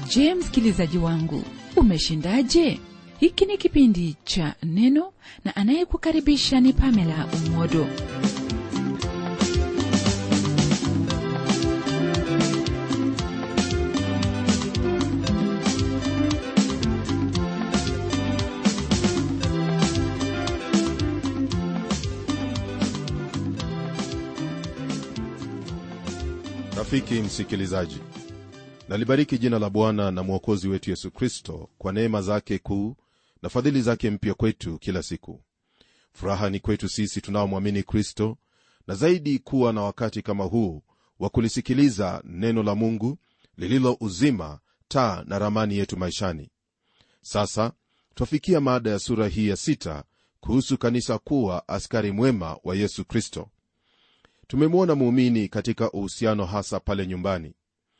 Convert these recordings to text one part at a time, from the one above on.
je msikilizaji wangu umeshindaje hiki ni kipindi cha neno na anayekukaribisha ni pamela umodo rafiki msikilizaji nalibariki jina la bwana na mwokozi wetu yesu kristo kwa neema zake kuu na fadhili zake mpya kwetu kila siku furaha ni kwetu sisi tunaomwamini kristo na zaidi kuwa na wakati kama huu wa kulisikiliza neno la mungu lililo uzima taa na ramani yetu maishani sasa twafikia maada ya sura hii ya sita kuhusu kanisa kuwa askari mwema wa yesu kristo tumemwona muumini katika uhusiano hasa pale nyumbani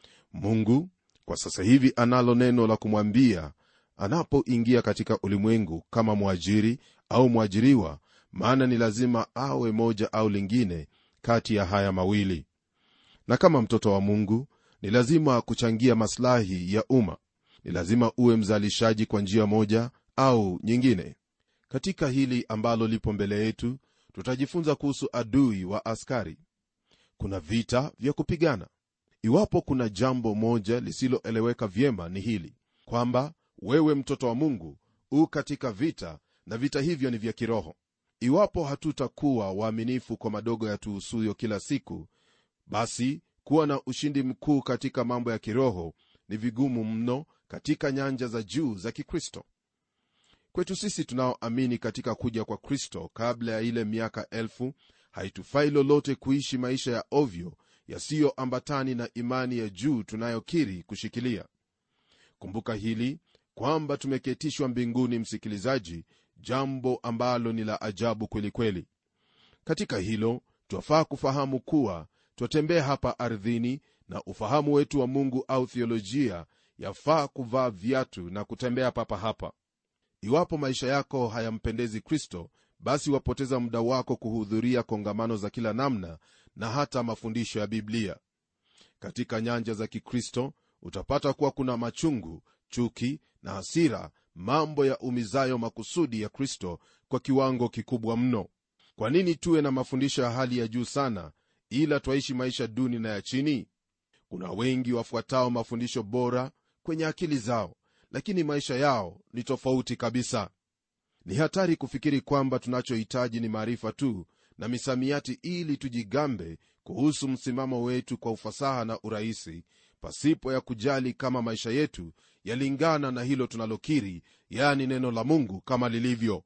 mungu kwa sasa hivi analo neno la kumwambia anapoingia katika ulimwengu kama mwajiri au mwajiriwa maana ni lazima awe moja au lingine kati ya haya mawili na kama mtoto wa mungu ni lazima kuchangia maslahi ya umma ni lazima uwe mzalishaji kwa njia moja au nyingine katika hili ambalo lipo mbele yetu tutajifunza kuhusu adui wa askari kuna vita vya kupigana iwapo kuna jambo moja lisiloeleweka vyema ni hili kwamba wewe mtoto wa mungu u katika vita na vita hivyo ni vya kiroho iwapo hatutakuwa waaminifu kwa madogo yatuhusuyo kila siku basi kuwa na ushindi mkuu katika mambo ya kiroho ni vigumu mno katika nyanja za juu za kikristo kwetu sisi tunaoamini katika kuja kwa kristo kabla ya ile miaka elfu haitufai lolote kuishi maisha ya ovyo yasiyoambatani na imani ya juu tunayokiri kushikilia kumbuka hili kwamba tumeketishwa mbinguni msikilizaji jambo ambalo ni la ajabu kwelikweli katika hilo twafaa kufahamu kuwa twatembea hapa ardhini na ufahamu wetu wa mungu au thiolojia yafaa kuvaa viatu na kutembea papa hapa iwapo maisha yako hayampendezi kristo basi wapoteza muda wako kuhudhuria kongamano za kila namna na hata mafundisho ya biblia katika nyanja za kikristo utapata kuwa kuna machungu chuki na hasira mambo ya umizayo makusudi ya kristo kwa kiwango kikubwa mno kwa nini tuwe na mafundisho ya hali ya juu sana ila twaishi maisha duni na ya chini kuna wengi wafuatao mafundisho bora kwenye akili zao lakini maisha yao ni tofauti kabisa ni hatari kufikiri kwamba tunachohitaji ni maarifa tu na misamiati ili tujigambe kuhusu msimamo wetu kwa ufasaha na urahisi pasipo ya kujali kama maisha yetu yalingana na hilo tunalokiri yani neno la mungu kama lilivyo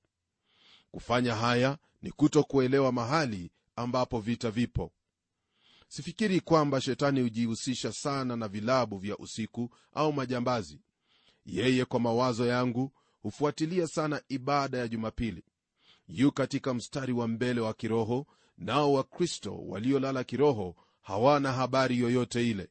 kufanya haya ni kuto kuelewa mahali ambapo vita vipo sifikiri kwamba shetani hujihusisha sana na vilabu vya usiku au majambazi yeye kwa mawazo yangu hufuatilia sana ibada ya jumapili yu katika mstari wa mbele wa kiroho nao wakristo waliolala kiroho hawana habari yoyote ile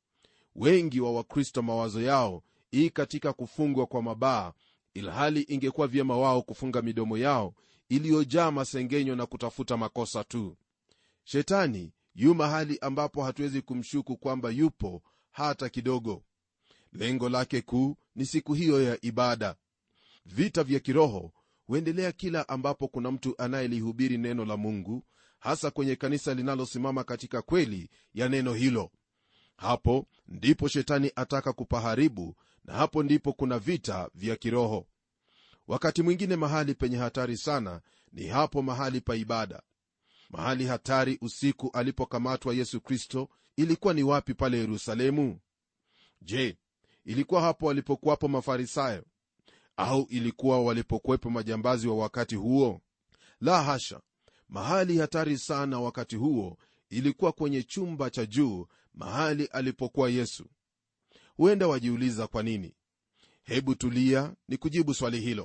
wengi wa wakristo mawazo yao ii katika kufungwa kwa mabaa ilhali ingekuwa vyema wao kufunga midomo yao iliyojaa masengenyo na kutafuta makosa tu shetani yu mahali ambapo hatuwezi kumshuku kwamba yupo hata kidogo lengo lake kuu ni siku hiyo ya ibada vita vya kiroho huendelea kila ambapo kuna mtu anayelihubiri neno la mungu hasa kwenye kanisa linalosimama katika kweli ya neno hilo hapo ndipo shetani ataka kupaharibu na hapo ndipo kuna vita vya kiroho wakati mwingine mahali penye hatari sana ni hapo mahali pa ibada mahali hatari usiku alipokamatwa yesu kristo ilikuwa ni wapi pale yerusalemu je ilikuwa hapo walipokuwapo mafarisayo au ilikuwa walipokuwepo majambazi wa wakati huo la hasha mahali hatari sana wakati huo ilikuwa kwenye chumba cha juu mahali alipokuwa yesu huenda wajiuliza kwa nini hebu tulia ni kujibu swali hilo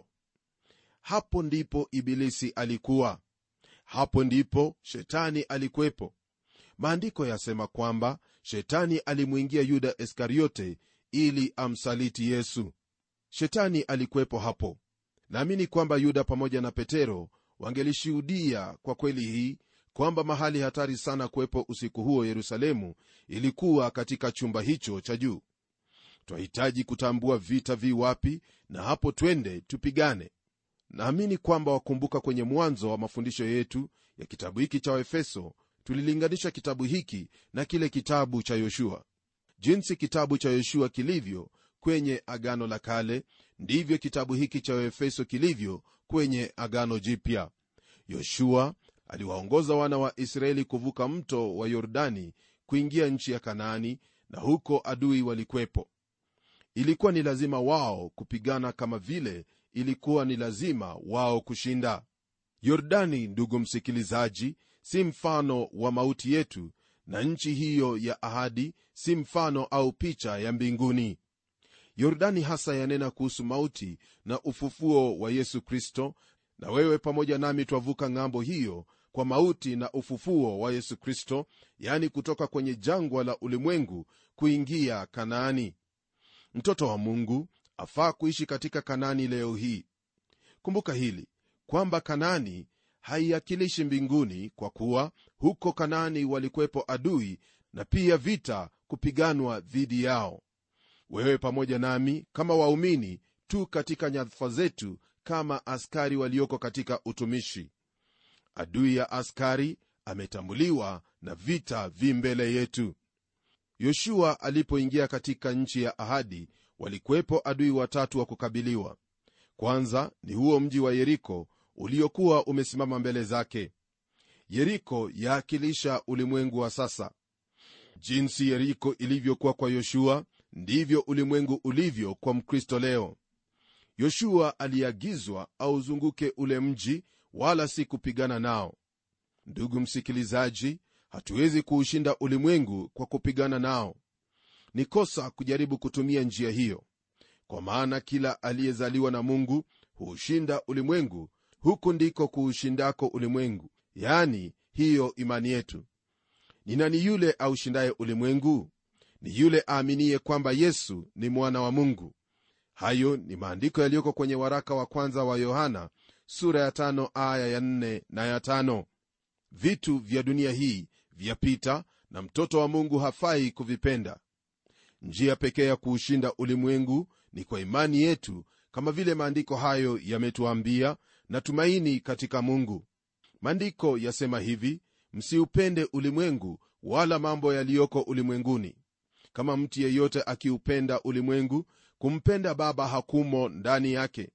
hapo ndipo ibilisi alikuwa hapo ndipo shetani alikuwepo maandiko yasema kwamba shetani alimwingia yuda iskariote ili amsaliti yesu shetani alikuwepo hapo naamini kwamba yuda pamoja na petero wangelishuhudia kwa kweli hii kwamba mahali hatari sana kuwepo usiku huo yerusalemu ilikuwa katika chumba hicho cha juu twahitaji kutambua vita vi wapi na hapo twende tupigane naamini kwamba wakumbuka kwenye mwanzo wa mafundisho yetu ya kitabu hiki cha waefeso tulilinganisha kitabu hiki na kile kitabu cha yoshua jinsi kitabu cha yoshua kilivyo kwenye agano la kale ndivyo kitabu hiki cha waefeso kilivyo kwenye agano jipya yoshua aliwaongoza wana wa israeli kuvuka mto wa yordani kuingia nchi ya kanaani na huko adui walikwepo ilikuwa ni lazima wao kupigana kama vile ilikuwa ni lazima wao kushinda yordani ndugu msikilizaji si mfano wa mauti yetu na nchi hiyo ya ahadi si mfano au picha ya mbinguni yordani hasa yanena kuhusu mauti na ufufuo wa yesu kristo na wewe pamoja nami twavuka ng'ambo hiyo kwa mauti na ufufuo wa yesu kristo yani kutoka kwenye jangwa la ulimwengu kuingia kanaani mtoto wa mungu afaa kuishi katika kanaani leo hii kumbuka hili kwamba kanaani haiakilishi mbinguni kwa kuwa huko kanaani walikuwepo adui na pia vita kupiganwa dhidi yao wewe pamoja nami kama waumini tu katika nyadhifa zetu kama askari walioko katika utumishi adui ya askari ametambuliwa na vita vi mbele yetu yoshua alipoingia katika nchi ya ahadi walikuwepo adui watatu wa kukabiliwa kwanza ni huo mji wa yeriko uliokuwa umesimama mbele zake yeriko yaakilisha ulimwengu wa sasa jinsi yeriko ilivyokuwa kwa yoshua ndivyo ulimwengu ulivyo kwa mkristo leo yoshua aliagizwa auzunguke ule mji wala si kupigana nao ndugu msikilizaji hatuwezi kuushinda ulimwengu kwa kupigana nao ni kosa kujaribu kutumia njia hiyo kwa maana kila aliyezaliwa na mungu huushinda ulimwengu huku ndiko kuushindako ulimwengu yani hiyo imani yetu ni nani yule aushindaye ulimwengu ni yule aaminiye kwamba yesu ni mwana wa mungu hayo ni maandiko yaliyoko kwenye waraka wa kwanza wa yohana sura ya tano aya ya nne na ya tano vitu vya dunia hii vyapita na mtoto wa mungu hafai kuvipenda njia pekee ya kuushinda ulimwengu ni kwa imani yetu kama vile maandiko hayo yametuambia na tumaini katika mungu maandiko yasema hivi msiupende ulimwengu wala mambo yaliyoko ulimwenguni kama mtu yeyote akiupenda ulimwengu kumpenda baba hakumo ndani yake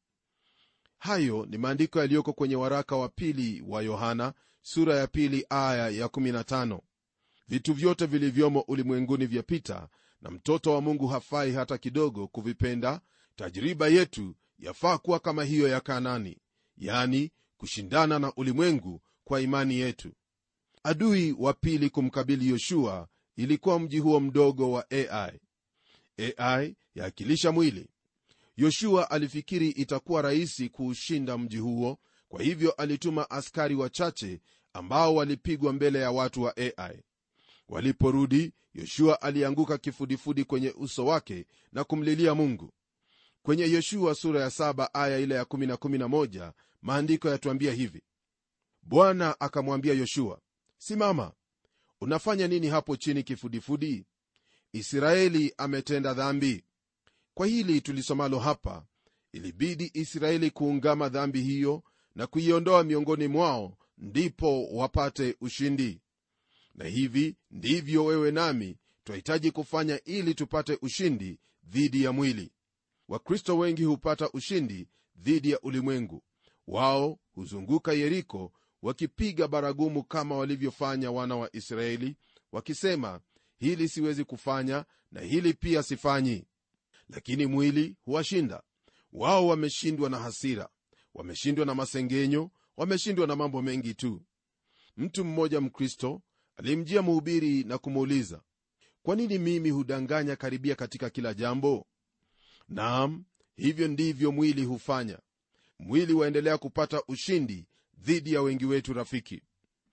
hayo ni maandiko yaliyoko kwenye waraka wa pili wa yohana sura ya pili aya ya 15 vitu vyote vilivyomo ulimwenguni vyapita na mtoto wa mungu hafai hata kidogo kuvipenda tajriba yetu yafaa kuwa kama hiyo ya kanani yani kushindana na ulimwengu kwa imani yetu adui wa pili kumkabili yoshua ilikuwa mji huo mdogo wa ai ai yaakilisha mwili yoshua alifikiri itakuwa rahisi kuushinda mji huo kwa hivyo alituma askari wachache ambao walipigwa mbele ya watu wa ai waliporudi yoshua alianguka kifudifudi kwenye uso wake na kumlilia mungu kwenye yoshua sura ya 7 aya ile ya 1 11 maandiko yatuambia hivi bwana akamwambia yoshua simama unafanya nini hapo chini kifudifudi israeli ametenda dhambi kwa hili tulisomalo hapa ilibidi israeli kuungama dhambi hiyo na kuiondoa miongoni mwao ndipo wapate ushindi na hivi ndivyo wewe nami twahitaji kufanya ili tupate ushindi dhidi ya mwili wakristo wengi hupata ushindi dhidi ya ulimwengu wao huzunguka yeriko wakipiga baragumu kama walivyofanya wana wa israeli wakisema hili siwezi kufanya na hili pia sifanyi lakini mwili huwashinda wao wameshindwa na hasira wameshindwa na masengenyo wameshindwa na mambo mengi tu mtu mmoja mkristo alimjia mhubiri na kumuuliza kwa nini mimi hudanganya karibia katika kila jambo naam hivyo ndivyo mwili hufanya mwili waendelea kupata ushindi dhidi ya wengi wetu rafiki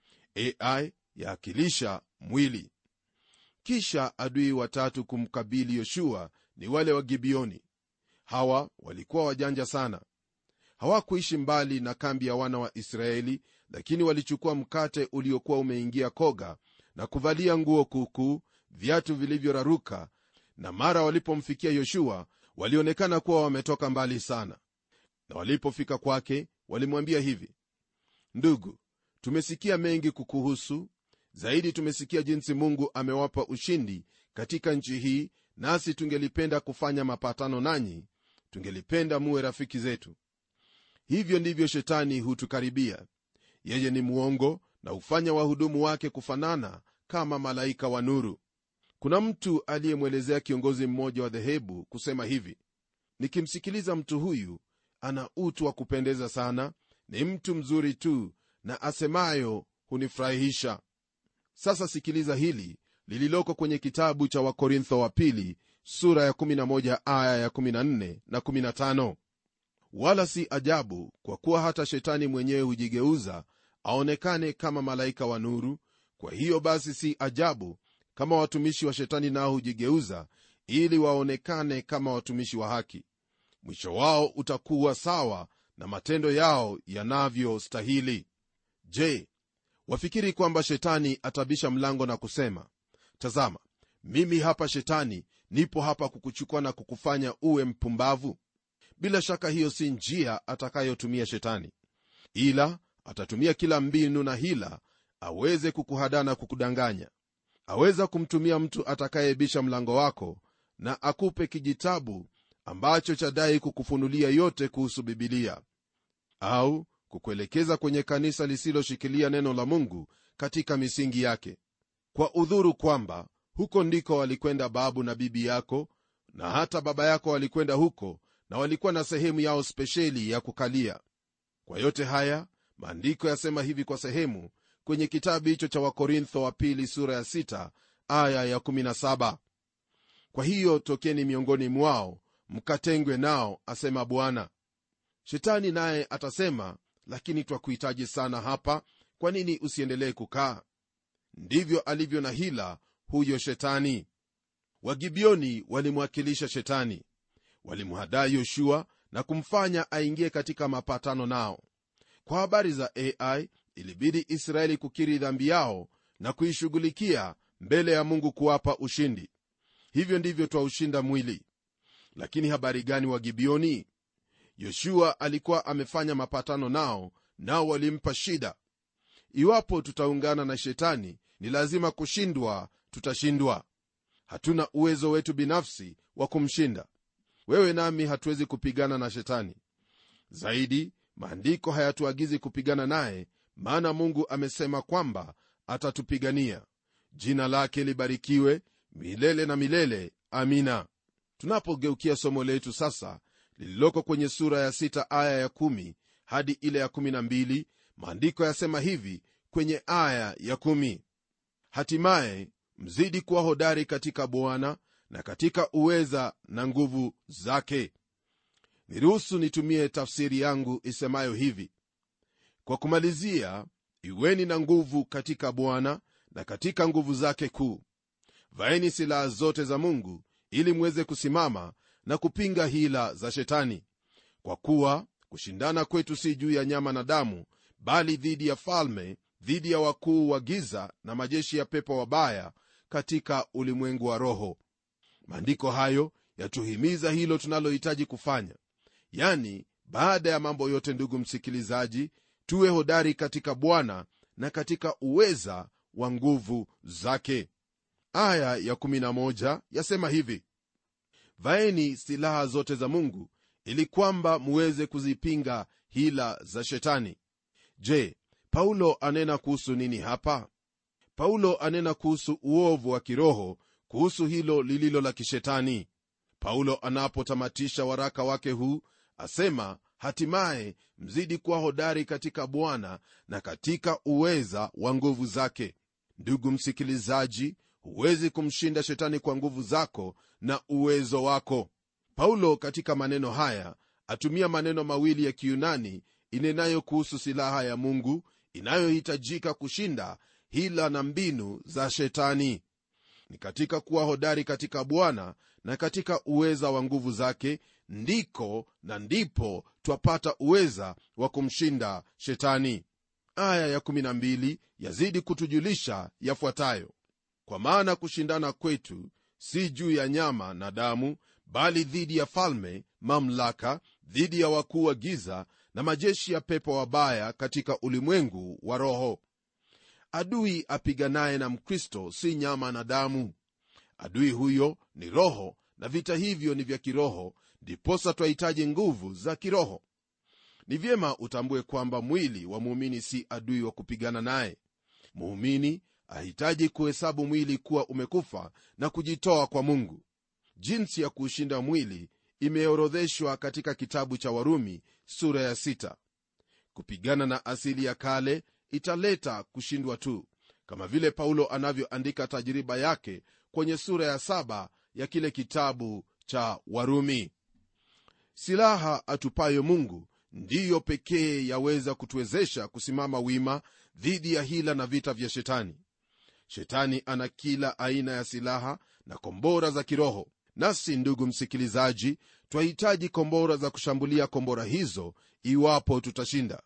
ai yaakilisha mwili kisha adui watatu kumkabili yoshua ni wale wa gibioni hawa walikuwa wajanja sana hawakuishi mbali na kambi ya wana wa israeli lakini walichukua mkate uliokuwa umeingia koga na kuvalia nguo kuukuu viatu vilivyoraruka na mara walipomfikia yoshua walionekana kuwa wametoka mbali sana na walipofika kwake walimwambia hivi ndugu tumesikia mengi kukuhusu zaidi tumesikia jinsi mungu amewapa ushindi katika nchi hii nasi tungelipenda kufanya mapatano nanyi tungelipenda muwe rafiki zetu hivyo ndivyo shetani hutukaribia yeye ni mwongo na hufanya wahudumu wake kufanana kama malaika wa nuru kuna mtu aliyemwelezea kiongozi mmoja wa dhehebu kusema hivi nikimsikiliza mtu huyu ana utu wa kupendeza sana ni mtu mzuri tu na asemayo hunifurahisha sasa sikiliza hili lililoko kwenye kitabu cha wakorintho wa pili sura ya 11 aya ya 14 na 15 wala si ajabu kwa kuwa hata shetani mwenyewe hujigeuza aonekane kama malaika wa nuru kwa hiyo basi si ajabu kama watumishi wa shetani nao hujigeuza ili waonekane kama watumishi wa haki mwisho wao utakuwa sawa na matendo yao yanavyostahili je wafikiri kwamba shetani atabisha mlango na kusema tazama mimi hapa shetani nipo hapa kukuchukua na kukufanya uwe mpumbavu bila shaka hiyo si njia atakayotumia shetani ila atatumia kila mbinu na hila aweze kukuhadaa na kukudanganya aweza kumtumia mtu atakayebisha mlango wako na akupe kijitabu ambacho chadai kukufunulia yote kuhusu bibilia au kukuelekeza kwenye kanisa lisiloshikilia neno la mungu katika misingi yake kwa udhuru kwamba huko ndiko walikwenda babu na bibi yako na hata baba yako walikwenda huko na walikuwa na sehemu yao spesheli ya kukalia kwa yote haya maandiko yasema hivi kwa sehemu kwenye kitabu hicho cha wakorintho wa pili sura ya 6 aya ya17 kwa hiyo tokeni miongoni mwao mkatengwe nao asema bwana shetani naye atasema lakini twakuhitaji sana hapa kwa nini usiendelee kukaa ndivyo alivyo na hila huyo shetani wagibioni walimwakilisha shetani walimhadaa yoshua na kumfanya aingie katika mapatano nao kwa habari za ai ilibidi israeli kukiri dhambi yao na kuishughulikia mbele ya mungu kuwapa ushindi hivyo ndivyo twaushinda mwili lakini habari gani wa gibioni yoshua alikuwa amefanya mapatano nao nao walimpa shida iwapo tutaungana na shetani ni lazima kushindwa tutashindwa hatuna uwezo wetu binafsi wa kumshinda wewe nami hatuwezi kupigana na shetani zaidi maandiko hayatuagizi kupigana naye maana mungu amesema kwamba atatupigania jina lake libarikiwe milele na milele amina tunapogeukia somo letu sasa lililoko kwenye sura ya 6 aya ya 1 hadi ile ya 12 maandiko yasema hivi kwenye aya ya 1 hatimaye mzidi kuwa hodari katika bwana na katika uweza na nguvu zake niruhusu nitumie tafsiri yangu isemayo hivi kwa kumalizia iweni na nguvu katika bwana na katika nguvu zake kuu vaeni silaha zote za mungu ili mweze kusimama na kupinga hila za shetani kwa kuwa kushindana kwetu si juu ya nyama na damu bali dhidi ya falme dhidi ya wakuu wa giza na majeshi ya pepo wabaya katika ulimwengu wa roho maandiko hayo yatuhimiza hilo tunalohitaji kufanya yani baada ya mambo yote ndugu msikilizaji tuwe hodari katika bwana na katika uweza wa nguvu zake aya ya 11 yasema hivi vaeni silaha zote za mungu ili kwamba muweze kuzipinga hila za shetani je paulo anena kuhusu nini hapa paulo anena kuhusu uovu wa kiroho kuhusu hilo lililo la kishetani paulo anapotamatisha waraka wake huu asema hatimaye mzidi kuwa hodari katika bwana na katika uweza wa nguvu zake ndugu msikilizaji huwezi kumshinda shetani kwa nguvu zako na uwezo wako paulo katika maneno haya atumia maneno mawili ya kiyunani inenayo kuhusu silaha ya mungu inayohitajika kushinda hila na mbinu za shetani ni katika kuwa hodari katika bwana na katika uweza wa nguvu zake ndiko na ndipo twapata uweza wa kumshinda shetani aya ya12 yazidi kutujulisha yafuatayo kwa maana kushindana kwetu si juu ya nyama na damu bali dhidi ya falme mamlaka dhidi ya wakuu wa giza na majeshi ya pepo wabaya katika ulimwengu wa roho adui apiganaye na mkristo si nyama na damu adui huyo ni roho na vita hivyo ni vya kiroho ndiposa twahitaji nguvu za kiroho ni vyema utambue kwamba mwili wa muumini si adui wa kupigana naye muumini ahitaji kuhesabu mwili kuwa umekufa na kujitoa kwa mungu jinsi ya kuushinda mwili imeorodheshwa katika kitabu cha warumi sura ya sita. kupigana na asili ya kale italeta kushindwa tu kama vile paulo anavyoandika tajiriba yake kwenye sura ya saba ya kile kitabu cha warumi silaha atupayo mungu ndiyo pekee yaweza kutuwezesha kusimama wima dhidi ya hila na vita vya shetani shetani ana kila aina ya silaha na kombora za kiroho nasi ndugu msikilizaji twahitaji kombora za kushambulia kombora hizo iwapo tutashinda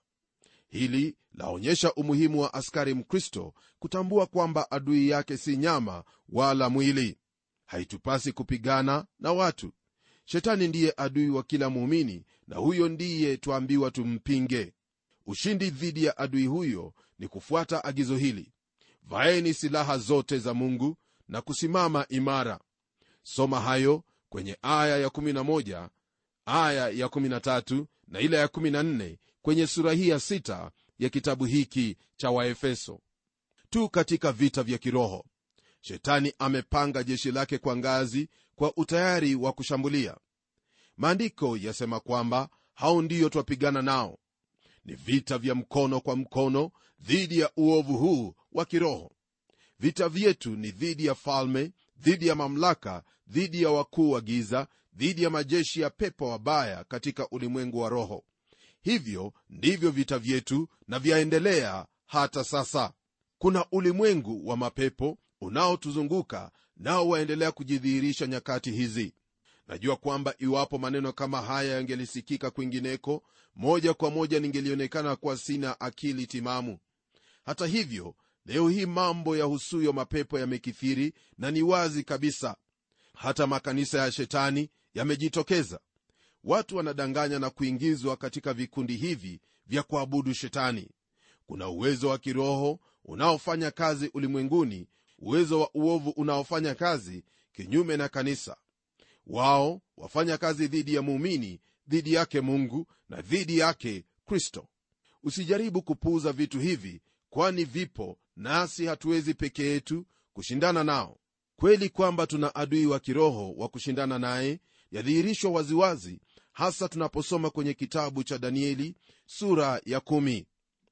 hili laonyesha umuhimu wa askari mkristo kutambua kwamba adui yake si nyama wala mwili haitupasi kupigana na watu shetani ndiye adui wa kila muumini na huyo ndiye twambiwa tumpinge ushindi dhidi ya adui huyo ni kufuata agizo hili vaeni silaha zote za mungu na kusimama imara soma hayo kwenye aya ya11 aya ya13 na ile ya 14 kwenye sura hii ya 6 ya kitabu hiki cha waefeso tu katika vita vya kiroho shetani amepanga jeshi lake kwa ngazi kwa utayari wa kushambulia maandiko yasema kwamba hao ndiyo twapigana nao ni vita vya mkono kwa mkono dhidi ya uovu huu wa kiroho vita vyetu ni dhidi ya falme dhidi ya mamlaka dhidi ya wakuu wa giza dhidi ya majeshi ya pepo wabaya katika ulimwengu wa roho hivyo ndivyo vita vyetu na vyaendelea hata sasa kuna ulimwengu wa mapepo unaotuzunguka nao waendelea kujidhihirisha nyakati hizi najua kwamba iwapo maneno kama haya yangelisikika kwingineko moja kwa moja ningelionekana kuwa sina akili timamu hata hivyo leo hii mambo ya husuyo mapepo yamekithiri na ni wazi kabisa hata makanisa ya shetani yamejitokeza watu wanadanganya na kuingizwa katika vikundi hivi vya kuabudu shetani kuna uwezo wa kiroho unaofanya kazi ulimwenguni uwezo wa uovu unaofanya kazi kinyume na kanisa wao wafanya kazi dhidi ya muumini dhidi yake mungu na dhidi yake kristo usijaribu kupuuza vitu hivi kwani vipo nasi hatuwezi peke yetu kushindana nao kweli kwamba tuna adui wa kiroho wa kushindana naye yadhihirishwa waziwazi hasa tunaposoma kwenye kitabu cha danieli sura ya kumi.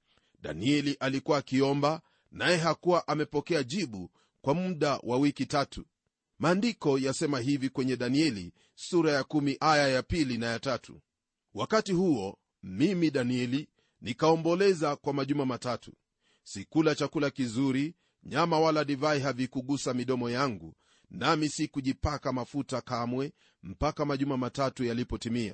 danieli alikuwa akiomba naye hakuwa amepokea jibu kwa muda wa wiki tatu maandiko yasema hivi kwenye danieli sura ya kumi aya ya pili na ya tatu wakati huo mimi danieli nikaomboleza kwa majuma matatu sikula chakula kizuri nyama wala divai havikugusa midomo yangu nami sikujipaka mafuta kamwe mpaka majuma matatu yalipotimia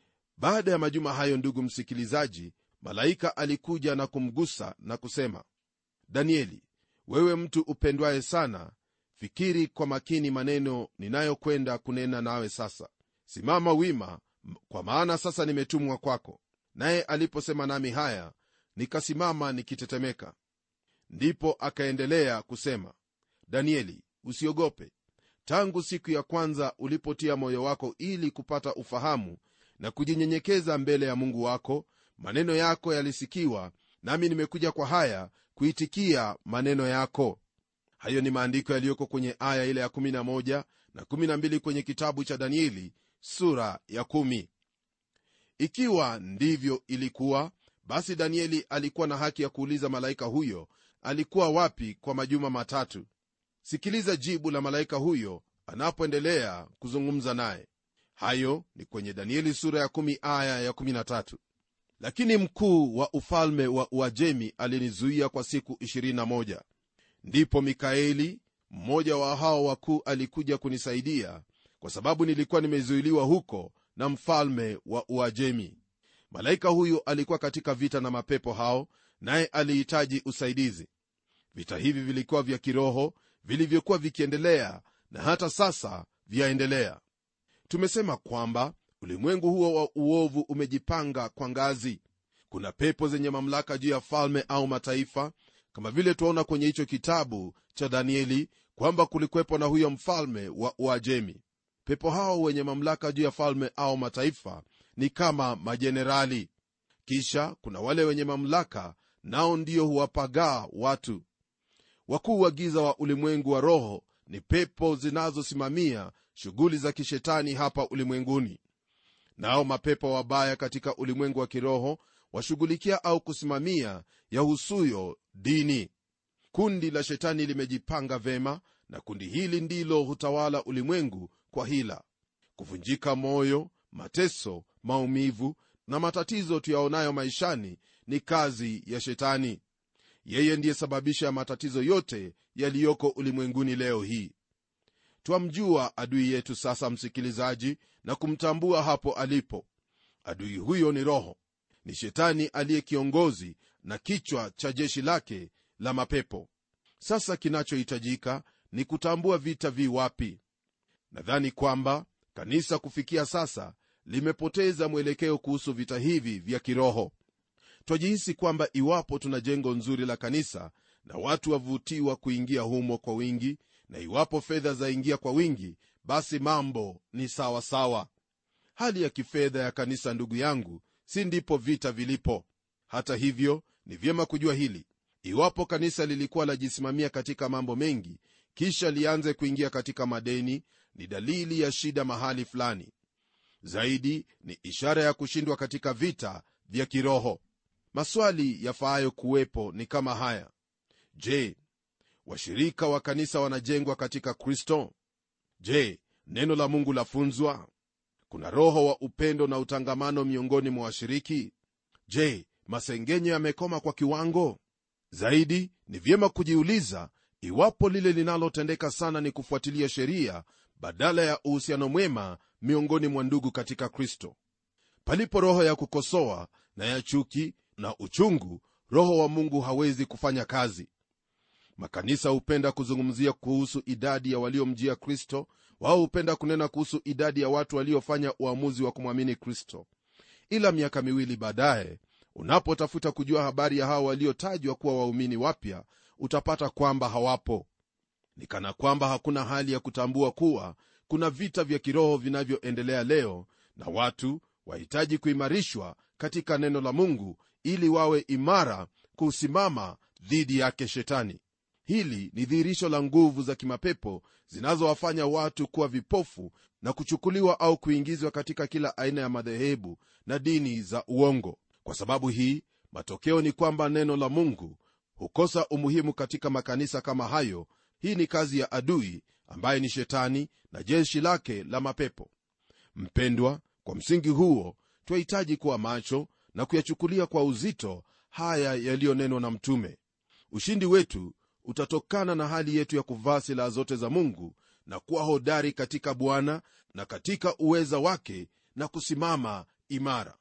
baada ya majuma hayo ndugu msikilizaji malaika alikuja na kumgusa na kusema danieli wewe mtu upendwaye sana fikiri kwa makini maneno ninayokwenda kunena nawe sasa simama wima kwa maana sasa nimetumwa kwako naye aliposema nami haya nikasimama nikitetemeka ndipo akaendelea kusema danieli usiogope tangu siku ya kwanza ulipotia moyo wako ili kupata ufahamu na kujinyenyekeza mbele ya mungu wako maneno yako yalisikiwa nami nimekuja kwa haya kuitikia maneno yako hayo ni maandiko yaliyoko kwenye aya ile ya 11 na 12 kwenye kitabu cha danieli sura ya 1 ikiwa ndivyo ilikuwa basi danieli alikuwa na haki ya kuuliza malaika huyo alikuwa wapi kwa majuma matatu sikiliza jibu la malaika huyo anapoendelea kuzungumza naye hayo ni kwenye danieli sura ya 1 aya ya 13 lakini mkuu wa ufalme wa uajemi alinizuia kwa siku 21 ndipo mikaeli mmoja wa hao wakuu alikuja kunisaidia kwa sababu nilikuwa nimezuiliwa huko na mfalme wa uajemi malaika huyu alikuwa katika vita na mapepo hao naye alihitaji usaidizi vita hivi vilikuwa vya kiroho vilivyokuwa vikiendelea na hata sasa vyaendelea tumesema kwamba ulimwengu huo wa uovu umejipanga kwa ngazi kuna pepo zenye mamlaka juu ya falme au mataifa kama vile twaona kwenye hicho kitabu cha danieli kwamba kulikwepo na huyo mfalme wa uajemi pepo hao wenye mamlaka juu ya falme au mataifa ni kama majenerali kisha kuna wale wenye mamlaka nao ndio huwapagaa watu wakuu wa giza wa ulimwengu wa roho ni pepo zinazosimamia shughuli za kishetani hapa ulimwenguni nao mapepo wabaya katika ulimwengu wa kiroho washughulikia au kusimamia yahusuyo dini kundi la shetani limejipanga vema na kundi hili ndilo hutawala ulimwengu kwa hila kuvunjika moyo mateso maumivu na matatizo tuyaonayo maishani ni kazi ya shetani yeye ndiye sababisha ya matatizo yote yaliyoko ulimwenguni leo hii twamjua adui yetu sasa msikilizaji na kumtambua hapo alipo adui huyo ni roho ni shetani aliye kiongozi na kichwa cha jeshi lake la mapepo sasa kinachohitajika ni kutambua vita vi wapi nadhani kwamba kanisa kufikia sasa limepoteza mwelekeo kuhusu vita hivi vya kiroho twajihisi kwamba iwapo tuna jengo nzuri la kanisa na watu wavutiwa kuingia humo kwa wingi na iwapo fedha zaingia kwa wingi basi mambo ni sawa sawa hali ya kifedha ya kanisa ndugu yangu si ndipo vita vilipo hata hivyo ni vyema kujua hili iwapo kanisa lilikuwa lajisimamia katika mambo mengi kisha lianze kuingia katika madeni ni dalili ya shida mahali fulani zaidi ni ishara ya kushindwa katika vita vya kiroho maswali yafaayo kuwepo ni kama haya je washirika wa kanisa wanajengwa katika kristo je neno la mungu lafunzwa kuna roho wa upendo na utangamano miongoni mwa washiriki je masengenyo yamekoma kwa kiwango zaidi ni vyema kujiuliza iwapo lile linalotendeka sana ni kufuatilia sheria badala ya uhusiano mwema miongoni mwa ndugu katika kristo palipo roho ya kukosoa na ya chuki na uchungu roho wa mungu hawezi kufanya kazi makanisa hupenda kuzungumzia kuhusu idadi ya waliomjia kristo wao hupenda kunena kuhusu idadi ya watu waliofanya uamuzi wa kumwamini kristo ila miaka miwili baadaye unapotafuta kujua habari ya hao waliotajwa kuwa waumini wapya utapata kwamba hawapo ni kana kwamba hakuna hali ya kutambua kuwa kuna vita vya kiroho vinavyoendelea leo na watu wahitaji kuimarishwa katika neno la mungu ili wawe imara kusimama dhidi yake shetani hili ni dhihirisho la nguvu za kimapepo zinazowafanya watu kuwa vipofu na kuchukuliwa au kuingizwa katika kila aina ya madhehebu na dini za uongo kwa sababu hii matokeo ni kwamba neno la mungu hukosa umuhimu katika makanisa kama hayo hii ni kazi ya adui ambaye ni shetani na jeshi lake la mapepo mpendwa kwa msingi huo twahitaji kuwa macho na kuyachukulia kwa uzito haya yaliyonenwa na mtume ushindi wetu utatokana na hali yetu ya kuvaa silaha zote za mungu na kuwa hodari katika bwana na katika uweza wake na kusimama imara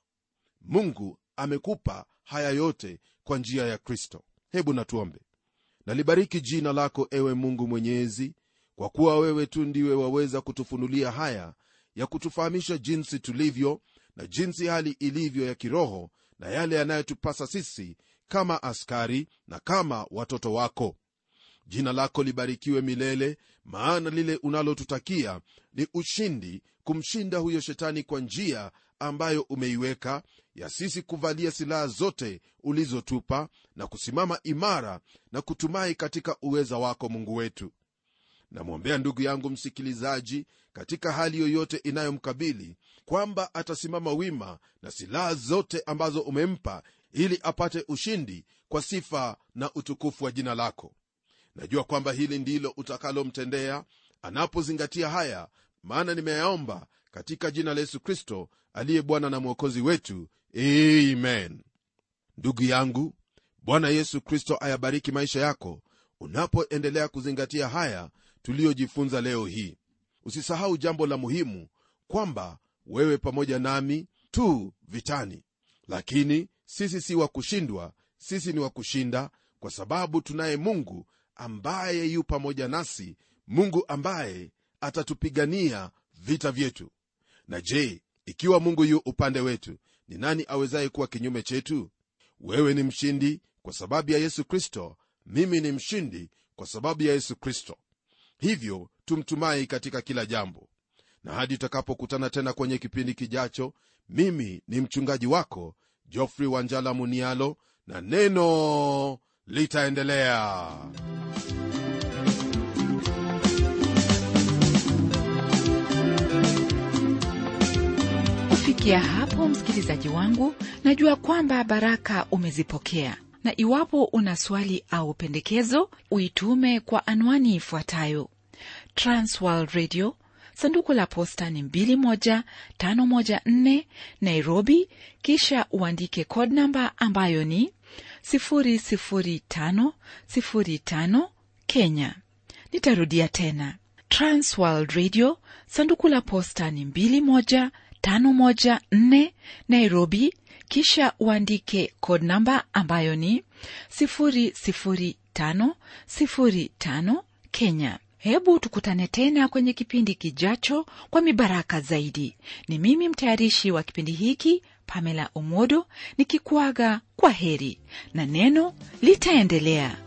mungu amekupa haya yote kwa njia ya kristo hebu natuombe nalibariki jina lako ewe mungu mwenyezi kwa kuwa wewe tu ndiwe waweza kutufunulia haya ya kutufahamisha jinsi tulivyo na jinsi hali ilivyo ya kiroho na yale yanayotupasa sisi kama askari na kama watoto wako jina lako libarikiwe milele maana lile unalotutakia ni ushindi kumshinda huyo shetani kwa njia ambayo umeiweka ya sisi kuvalia silaha zote ulizotupa na kusimama imara na kutumai katika uweza wako mungu wetu namwombea ndugu yangu msikilizaji katika hali yoyote inayomkabili kwamba atasimama wima na silaha zote ambazo umempa ili apate ushindi kwa sifa na utukufu wa jina lako najua kwamba hili ndilo utakalomtendea anapozingatia haya maana nimeyaomba katika jina la yesu kristo aliye bwana na mwokozi wetu amen ndugu yangu bwana yesu kristo ayabariki maisha yako unapoendelea kuzingatia haya tuliyojifunza leo hii usisahau jambo la muhimu kwamba wewe pamoja nami tu vitani lakini sisi si wa kushindwa sisi ni wa kushinda kwa sababu tunaye mungu ambaye yu pamoja nasi mungu ambaye atatupigania vita vyetu na je ikiwa mungu yu upande wetu ni nani awezaye kuwa kinyume chetu wewe ni mshindi kwa sababu ya yesu kristo mimi ni mshindi kwa sababu ya yesu kristo hivyo tumtumai katika kila jambo na hadi tutakapokutana tena kwenye kipindi kijacho mimi ni mchungaji wako jofrey wanjala munialo na neno litaendelea kufikia hapo msikilizaji wangu najua kwamba baraka umezipokea na iwapo una swali au pendekezo uitume kwa anwani ifuatayo transworld radio sanduku la posta ni 21514 nairobi kisha uandike code namba ambayo ni 00505 kenya nitarudia tena transworld radio sanduku la posta ni 21514 nairobi kisha uandike code namba ambayo ni 00505 kenya hebu tukutane tena kwenye kipindi kijacho kwa mibaraka zaidi ni mimi mtayarishi wa kipindi hiki pamela omodo nikikuaga kwa heri na neno litaendelea